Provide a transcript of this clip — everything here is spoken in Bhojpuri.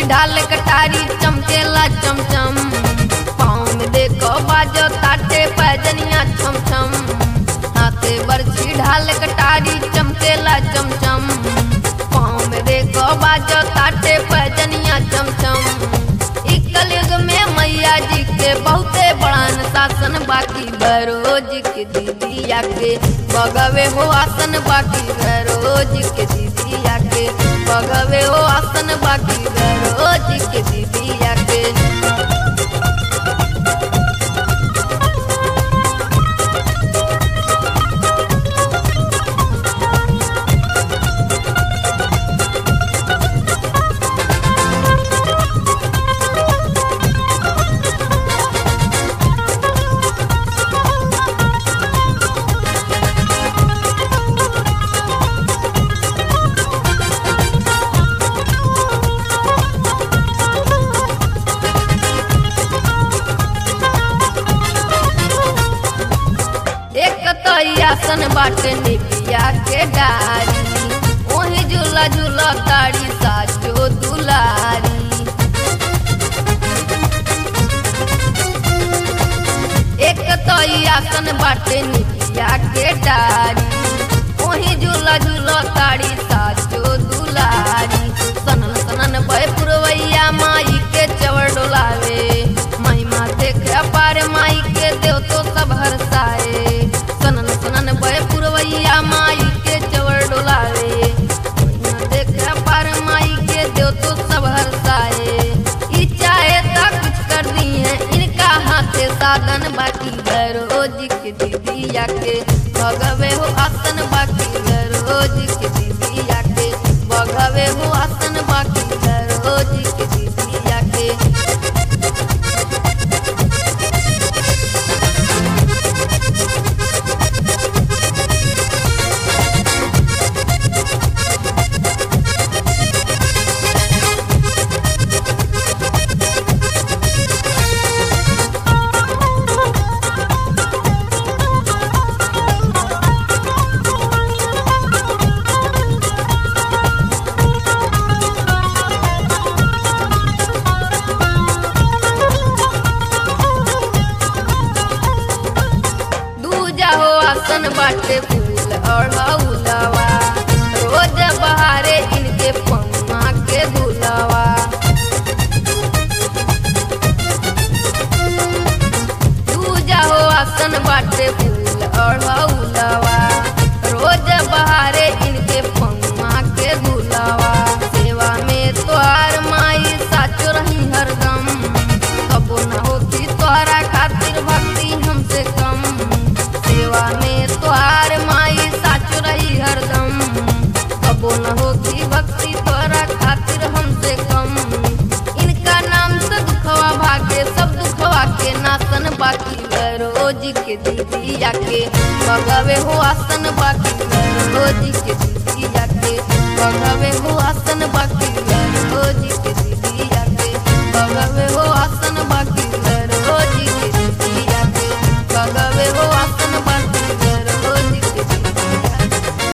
ढाल कटारी चमकेला चमचम पाँव में देखो बाजो ताटे पैजनिया छम छम हाथे बरछी ढाल कटारी चमकेला चमचम पाँव में देखो बाजो ताटे पैजनिया छम छम इ कलयुग में मैया जी के बहुते बड़ान शासन बाकी बरोज के दीदी आके बगवे हो आसन बाकी बरोज के दीदी आके बगवे हो आसन बाकी बरोज के दीदी आके एक तो ई आसन बाटे निपिया के डारी ओही झूला झूला ताड़ी साचो दुलारी एक तो ई आसन बाटे निपिया के डारी ओही झूला झूला ताड़ी साचो दुलारी सनन सनन भय पुरवैया माई के चवर डोलावे महिमा देख अपार माई के देव तो सब हरसाए सनन सनन भय पुरवैया माई के चवर डोलावे महिमा देख अपार माई के देव तो सब हरसाए ई चाहे ता कुछ कर दी है इनका हाथे साधन बाकी रोज के दीदी आके भगवे हो आसन बाकी रोज के दीदी आके भगवे हो आसन बाकी रोज के दीदी आके दूजा हो आसन बाटे फूल और हौलवा रोज बहारे इनके पम्मा के धुलवा दूजा हो आसन बाटे फूल और हौलवा रोज बहारे इनके पम्मा के धुलवा सेवा में तोहार माई साचो रही हरदम कबो न होती तोहरा खातिर भक्ति हमसे कम सेवा में तोहार माई साचो रही हरदम कबो न होती भक्ति तोहरा खातिर हमसे कम इनका नाम से दुखवा भागे सब दुखवा के नासन बाकी रोज के दीदी आके बगवे हो आसन बाकी रोज